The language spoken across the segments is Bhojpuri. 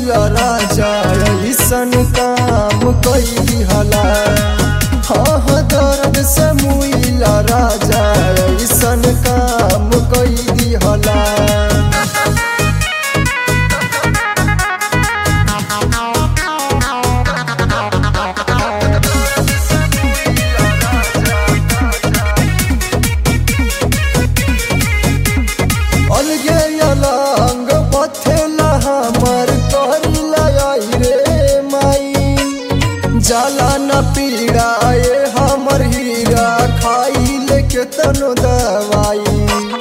मुइला राजा ऐसन काम कई दिहला हाँ हाँ दर्द से मुइला राजा ऐसन काम कई दिहला अलगे अलंग पथेला हमर करिला आई रे माई जाला न पीड़ाए हमर हीरा खाई लेके तनो दवाई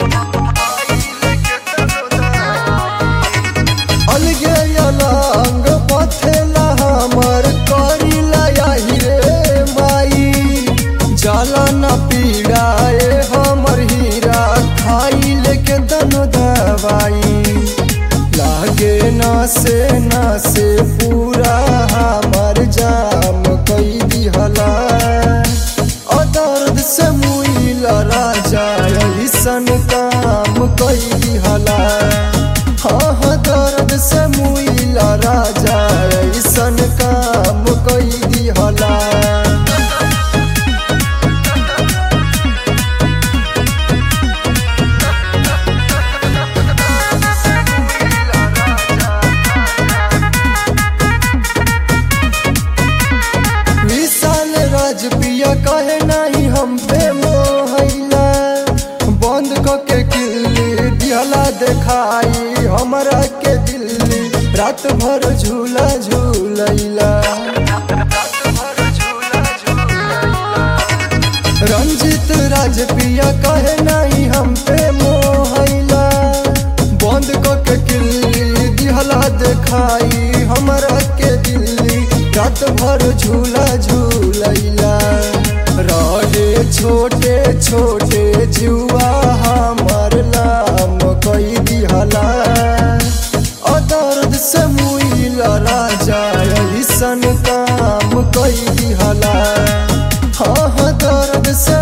अलगे अलंग पथेला हमर करिला आई रे माई जाला न पीड़ाए हमर हीरा खाई लेके तनो दवाई लागे ना से ना से पूरा हमर जाम कई दिहला ओ दर्द से मुइला राजा ऐसन काम कई दिहला हाँ हाँ दर्द से मुइला राजा ऐसन काम कई दिहला विशाल राजपिया कहे नहीं हम पे मोहला बंद क के किल्ली दिहला देखाई हमरा के दिल्ली रात भर झूला झूलैला रंजित राजपिया कहे नहीं हम पे मोहला बंद क के किल्ली दिहला देखाई हमरा के दिल्ली रात भर झूला झूलैला रहे छोटे छोटे जुआ हमर नाम कई दिहला ओ दर्द से मुइला राजा ऐसन काम कई दिहला हाँ हाँ दर्द से